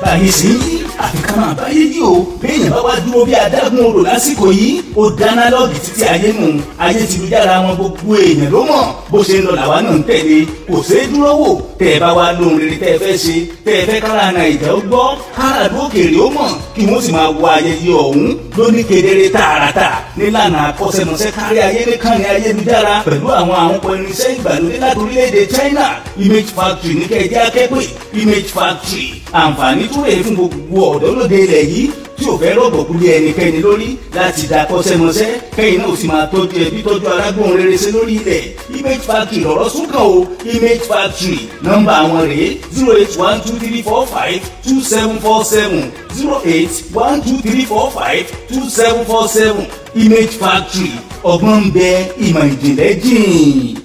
báyìí sí àfi ká máa báyé yìí o béèyàn bá wá dúró bí adágún odò lásìkò yìí ó dáná lọ́ọ̀gì títí ayé nù ayé ti lu jára wọn gbogbo èèyàn ló mọ̀ bó ṣe ń lọ làwa náà ń tẹ̀lé kò ṣeé dúró wò tẹ́ ẹ bá wá lóhun rere tẹ́ ẹ fẹ́ ṣe tẹ́ ẹ fẹ́ kára nàìjà ó gbọ́ kára lókèrè ó mọ̀ kí wọ́n sì máa wo ayẹyẹ ọ̀hún lóní kedere tààràtà nílànà akọ́ṣẹ́mọṣẹ́ kárí ayé nìkan ní ayélujára pẹ̀lú àwọn àwọn ọkọ̀ irinṣẹ́ ìgbàlódé láti orílẹ̀-èdè China image factory ní kẹ́ẹ̀jẹ́ akẹ́pẹ́ image factory àǹfààní tún rèé fún gbogbo ọ̀dọ́ lóde ilẹ̀ yìí tí ò fẹ́ rọ̀gbọ̀kú lé ẹnikẹ́ni lórí láti dá kọ́ṣẹ́mọṣẹ́ kẹ́yìn náà sì máa tọ́jú ẹbí tọ́jú arágbóhun rere sí lórí ilẹ̀ image factory lọ̀rọ̀ súnkàn o image factory nọ́mbà àwọn rèé zero eight one two three four five two seven four seven zero eight one two three four five two seven four seven image factory ọgbọ́n ń bẹ ìmọ̀ ìjìnlẹ̀ jìn.